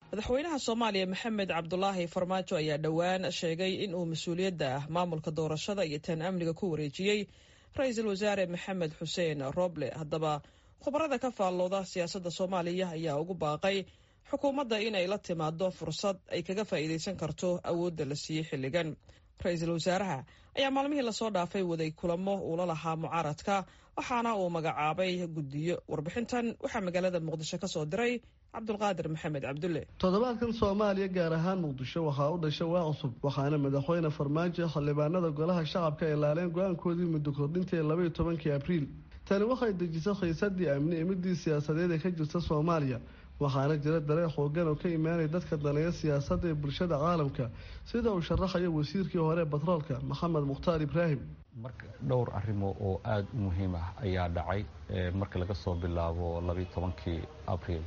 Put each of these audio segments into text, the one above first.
madaxweynaha soomaaliya maxamed cabdulaahi farmaajo ayaa dhowaan sheegay in uu mas-uuliyadda ah maamulka doorashada iyo tan amniga ku wareejiyey ra-iisul wasaare maxamed xuseen roble haddaba khubarada ka faallooda siyaasadda soomaaliya ayaa ugu baaqay xukuumadda inay la timaado fursad ay kaga faa'iidaysan karto awoodda la siiyey xilligan ra-iisul wasaaraha ayaa maalmihii lasoo dhaafay waday kulamo uula lahaa mucaaradka waxaana uu magacaabay guddiyo warbixintan waxaa magaalada muqdisho ka soo diray cabdulqaadir maxamed cabdulle toddobaadkan soomaaliya gaar ahaan muqdisho waxaa u dhashay waa cusub waxaana madaxweyne farmaajo xildhibaanada golaha shacabka ay laaleen go-aankoodii muddo kordhinta ee labaiyo tobankii abriil tani waxay dejisay khiisadii amni ee midii siyaasadeed ee ka jirta soomaaliya waxaana jira dareen xoogan oo ka imaanaya dadka daneeya siyaasadda ee bulshada caalamka sida uu sharaxayo wasiirkii hore batroolka maxamed mukhtaar ibraahim marka dhowr arrimo oo aada u muhiim ah ayaa dhacay marka laga soo bilaabo labaiyo tobankii abriil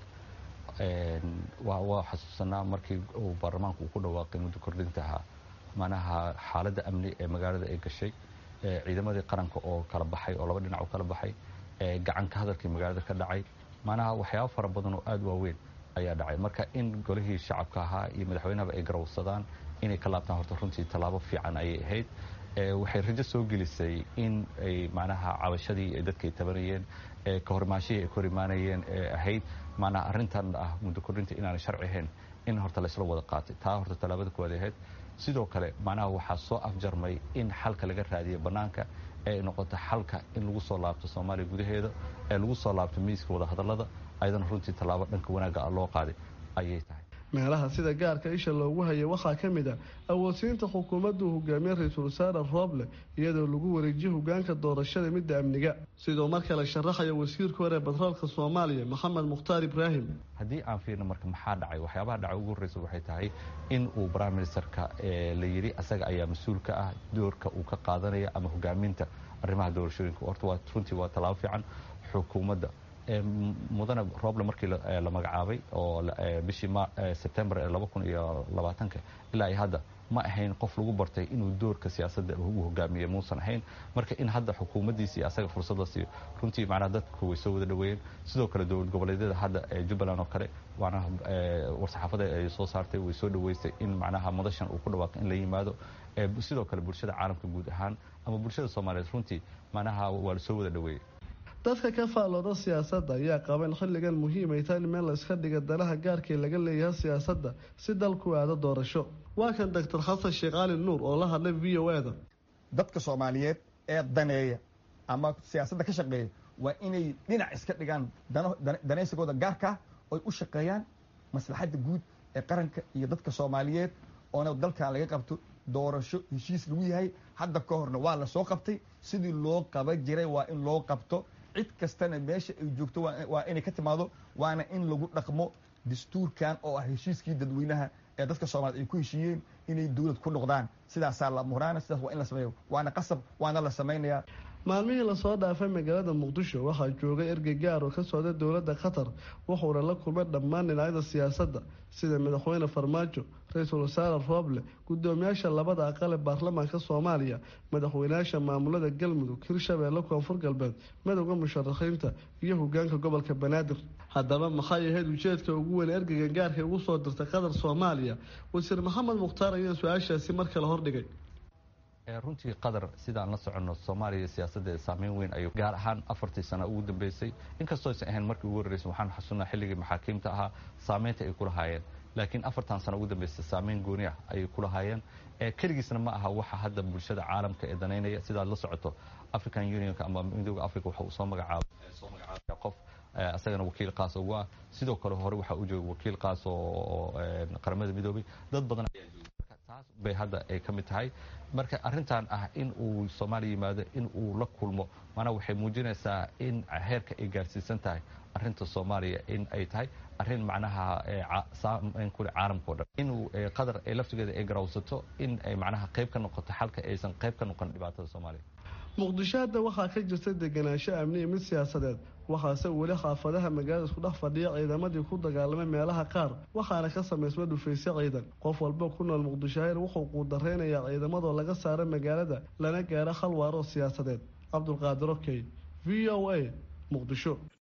waa xasuusanaa markii uu baarlamaanku uu ku dhawaaqay muddo kordhintaha manaha xaaladda amni ee magaalada ay gashay ciidamadii qaranka oo kala baxay oo laba dhinac u kala baxay gacanka hadalkii magaalada ka dhacay manaha waxyaaba fara badan oo aada waaweyn ayaa dhacay marka in golihii shacabka ahaa iyo madaxweynahaba ay garawsadaan inay ka laabtaan horta runtii tallaabo fiican ayay ahayd waxay rajo soo gelisay in ay macnaha cabashadii ay dadka ay tabanayeen ka horimaashihii ay ka hor imaanayeen ee ahayd macnaha arrintan ah muddo kordhinta inaanay sharci ahayn in horta laysla wada qaatay taa horta tallaabada kuwaad ahayd sidoo kale macnaha waxaa soo afjarmay in xalka laga raadiyo bannaanka ee noqoto xalka in lagu soo laabto soomaaliya gudaheeda ee lagu soo laabto miiska wadahadallada ayadana runtii tallaabo dhanka wanaagga ah loo qaaday ayay tahay meelaha sida gaarka isha loogu hayay waxaa ka mid a awoodsiinta xukuumaddu hogaamiye ra-iisul wasaare rooble iyadoo lagu wareejiyo hogaanka doorashada midda amniga sidoo mar kale sharaxaya wasiirka hore batroolka soomaaliya maxamed mukhtaar ibraahim haddii aan fiirno marka maxaa dhacay waxyaabaha dhacay ugu horreysa waxay tahay in uu prime ministerka la yidhi asaga ayaa mas-uul ka ah doorka uu ka qaadanaya ama hogaaminta arrimaha doorashooyinka horta waa runtii waa tallaabo fiican xukuumadda mudane roble markii la magacaabay oo bishii sebtembar ee laba kun iyo labaatanka ilaa iyo hadda ma ahayn qof lagu bartay inuu doorka siyaasadda uu hogaamiye muusan ahayn marka in hadda xukuumaddiisi iyo asaga fursadda siiyo runtii macnaha dadku way soo wada dhaweeyeen sidoo kale dowlad goboleedyada hadda ee jubbaland oo kale macnaha war-saxaafada ay soo saartay way soo dhaweysay in macnaha madashan uu ku dhawaaqo in la yimaado sidoo kale bulshada caalamka guud ahaan ama bulshada soomaaliyeed runtii macnaha waa la soo wada dhaweeyey dadka ka faallooda siyaasadda ayaa qaba in xilligan muhiim ay tahay in meel la iska dhiga danaha gaarkii laga leeyahay siyaasadda si dalku aado doorasho waa kan doctor xasan sheekh cali nuur oo la hadlay v o eda dadka soomaaliyeed ee daneeya ama siyaasadda ka shaqeeya waa inay dhinac iska dhigaan danaysigooda gaarkaa oy u shaqeeyaan maslaxadda guud ee qaranka iyo dadka soomaaliyeed oona dalkan laga qabto doorasho heshiis lagu yahay hadda ka horna waa la soo qabtay sidii loo qaban jiray waa in loo qabto cid kastana meesha ay joogto waa inay ka timaado waana in lagu dhaqmo dastuurkan oo ah heshiiskii dadweynaha ee dadka soomaaliyed ay ku heshiiyeen inay dowlad ku noqdaan sidaasaa la muraana sidaas waa in la sameeyo waana qasab waana la samaynayaa maalmihii lasoo dhaafay magaalada muqdisho waxaa joogay ergey gaar oo ka socda dowladda qatar wuxuuna la kulmay dhammaan dhinacyada siyaasadda sida madaxweyne farmaajo ra-iisul wasaare rooble guddoomiyaasha labada aqal ee baarlamaanka soomaaliya madaxweynayaasha maamulada galmudug hirshabeelle koonfur galbeed madowda musharaxiinta iyo hogaanka gobolka banaadir haddaba maxay ahayd ujeedka ugu weyn ergeyga gaarka ugu soo dirtay qatar soomaaliya wasiir maxamed mukhtaar ayaa su-aashaasi mar kale hordhigay runtii qatar sidaan la soconno soomaaliya siyaasaddeeda saameyn weyn ayuu gaar ahaan afartii sano ugu dambeysay inkastoo aysan ahayn markii ugu horreysay waxaan xasuunnaa xilligii maxaakiimta ahaa saameynta ay ku lahaayeen laakiin afartan sano ugu dambeysay saameyn gooni ah ayay ku lahaayeen keligiisna ma aha waxa hadda bulshada caalamka ee danaynaya sidaad la socoto african unionka ama midooda africa waxa uu soo magacaabay soo magacaabaya qof asagana wakiil qaas ugu ah sidoo kale hore waxaa u jooga wakiil qaas oo qaramada midoobay dad badan ayaa jooga taas bay hadda ay ka mid tahay marka arrintan ah in uu soomaaliya yimaado in uu la kulmo maanaa waxay muujinaysaa in heerka ay gaarsiisan tahay arrinta soomaaliya in ay tahay arrin macnaha saameyn kule caalamkao dhan inuu qatar ay laftigeeda ay garawsato in ay macnaha qayb ka noqoto xalka aysan qayb ka noqon dhibaatada soomaaliya muqdisho hadda waxaa ka jirta deganaansho amni iyo mid siyaasadeed waxaase weli xaafadaha magaalada isku dhex fadhiya ciidamadii ku dagaalamay meelaha qaar waxaana ka samaysma dhufaysyo ciidan qof walba ku nool muqdishohayr wuxuu quudareynayaa ciidamadoo laga saara magaalada lana gaaro hal waaroo siyaasadeed cabdulqaadir okey v o a muqdisho